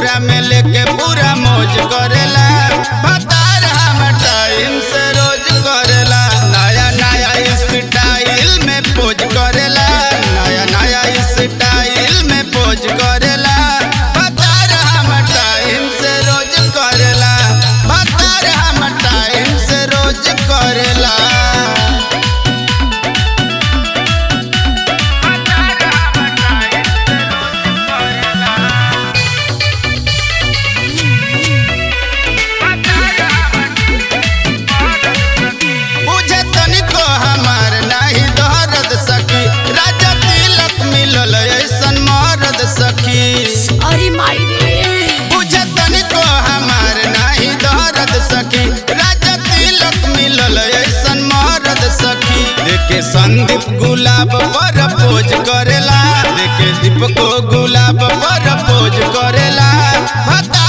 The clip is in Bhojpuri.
कोरा में लेके पूरा मौज करेला भतार हम टाइम से रोज करेला नया नया स्टाइल में पोज करेला नया नया स्टाइल में पोज करेला भतार हम टाइम से रोज करेला भतार हम टाइम से रोज करेला बुझे तनिको हमार नाही दर्द सखी राजा तिलक मिलल ऐसन मरद सखी अरे माई रे बुझे तनिको हमार नाही दर्द सखी राजा तिलक मिलल ऐसन मरद सखी देखे संदीप गुलाब पर पोज करेला देखे दीप को गुलाब पर पोज करेला भता